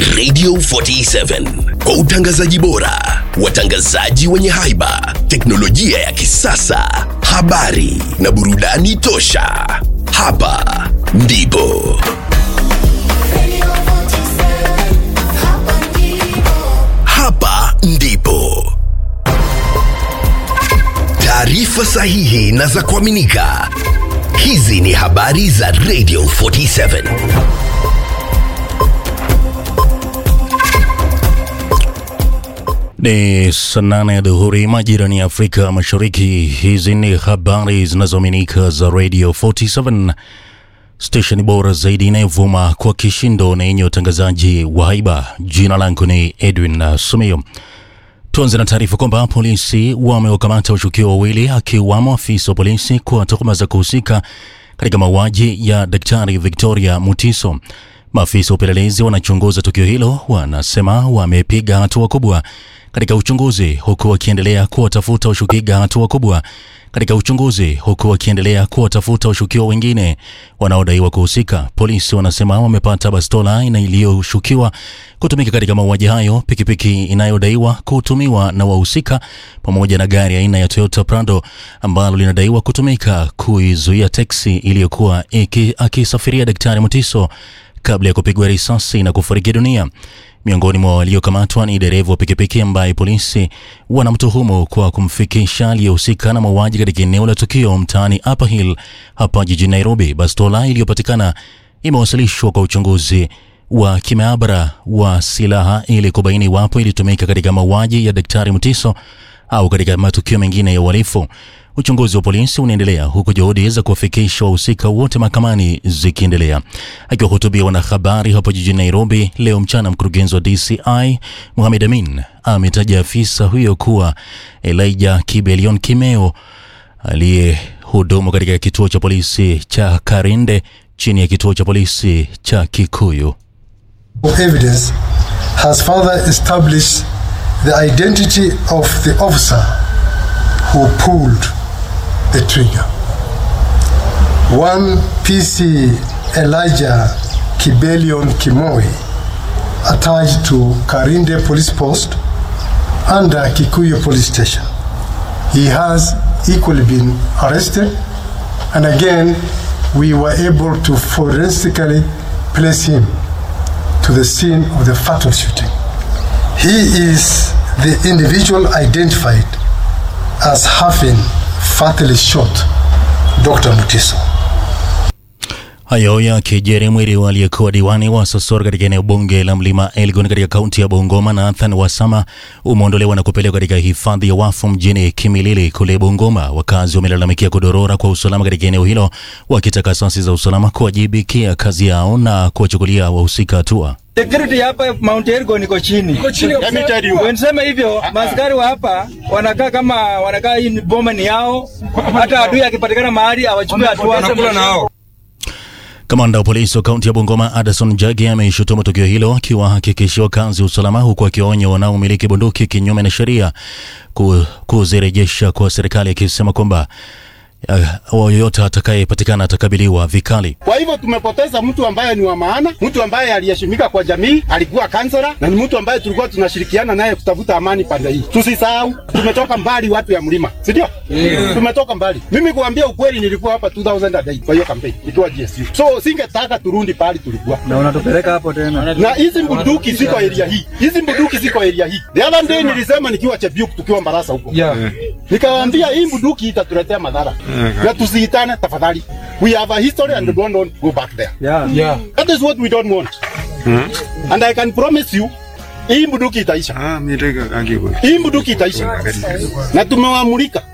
Radio 47 kwa utangazaji bora, watangazaji wenye haiba, teknolojia ya kisasa, habari na burudani tosha. Hapa ndipo hapa ndipo taarifa sahihi na za kuaminika. Hizi ni habari za Radio 47. Ni saa nane ya dhuhuri majirani ya Afrika Mashariki. Hizi ni habari zinazoaminika za Radio 47, stesheni bora zaidi inayovuma kwa kishindo na yenye utangazaji wa haiba. Jina langu ni Edwin Sumio. Tuanze na taarifa kwamba polisi wamewakamata washukiwa wawili akiwamo afisa wa polisi kwa tuhuma za kuhusika katika mauaji ya Daktari Victoria Mutiso. Maafisa wa upelelezi wanachunguza tukio hilo wanasema wamepiga hatua kubwa katika uchunguzi huku wakiendelea kuwatafuta washukiga hatua kubwa katika uchunguzi huku wakiendelea kuwatafuta washukiwa wengine wanaodaiwa kuhusika. Polisi wanasema wamepata bastola ina iliyoshukiwa kutumika katika mauaji hayo, pikipiki inayodaiwa kutumiwa na wahusika, pamoja na gari aina ya Toyota Prado ambalo linadaiwa kutumika kuizuia teksi iliyokuwa iki- akisafiria Daktari Mutiso kabla ya kupigwa risasi na kufariki dunia. Miongoni mwa waliokamatwa ni dereva wa pikipiki ambaye polisi wanamtuhumu kwa kumfikisha aliyehusika na mauaji katika eneo la tukio mtaani Upper Hill hapa jijini Nairobi. Bastola iliyopatikana imewasilishwa kwa uchunguzi wa kimaabara wa silaha ili kubaini iwapo ilitumika katika mauaji ya Daktari Mutiso au katika matukio mengine ya uhalifu. Uchunguzi wa polisi unaendelea huku juhudi za kuwafikisha wahusika wote mahakamani zikiendelea. Akiwahutubia wanahabari hapo jijini Nairobi leo mchana, mkurugenzi wa DCI Mohamed Amin ametaja afisa huyo kuwa Elijah Kibelion Kimeo aliyehudumu katika kituo cha polisi cha Karinde chini ya kituo cha polisi cha Kikuyu. evidence has further established the identity of the officer who pulled the trigger. One PC Elijah Kibelion Kimoi, attached to Karinde Police Post under Kikuyu Police Station. He has equally been arrested, and again, we were able to forensically place him to the scene of the fatal shooting. He is the individual identified as having fatally shot Dr. Mutiso. Hayo yakijiri, mwili wa aliyekuwa diwani wa Sosoro katika eneo bunge la Mlima Elgon katika kaunti ya Bungoma, Nathan Wasama umeondolewa na kupelekwa katika hifadhi ya wafu mjini Kimilili kule Bungoma. Wakazi wamelalamikia kudorora kwa usalama katika eneo hilo, wakitaka asasi za usalama kuwajibikia kazi yao na kuwachukulia wahusika hatua. Security hapa Mount Elgon iko chini. Niseme hivyo, maaskari wa hapa wanakaa kama wanakaa hii boma ni yao, hata adui akipatikana mahali awachukue hatua. Kamanda wa polisi wa kaunti ya Bungoma Addison Jagi ameishutumu tukio hilo akiwahakikishia wakazi usalama, huku akionya wanaomiliki bunduki kinyume na sheria ku- kuzirejesha kwa serikali, akisema kwamba uh, yoyote atakayepatikana atakabiliwa vikali. Kwa hivyo tumepoteza mtu ambaye ni wa maana, mtu ambaye aliheshimika kwa jamii, alikuwa kansela na ni mtu ambaye tulikuwa tunashirikiana naye kutafuta amani pande hii. Tusisahau tumetoka mbali, watu ya mlima, si ndio? Yeah. Tumetoka mbali. Mimi kuambia ukweli, nilikuwa hapa 2008 kwa hiyo kampeni nikiwa GSU, so singetaka turudi pahali tulikuwa Na unatupeleka hapo tena. na hizi bunduki ziko area hii, hizi bunduki ziko area hii. The other day nilisema nikiwa Chebiuk tukiwa Mbarasa huko Yeah. nikawaambia hii bunduki itatuletea madhara na tusiitane tafadhali. We have a history and we don't want to go back there. Yeah. Yeah. That is what we don't want. And I can promise you hii bunduki itaisha. Ah, miteka akiwa. Hii bunduki itaisha. Na tumewamulika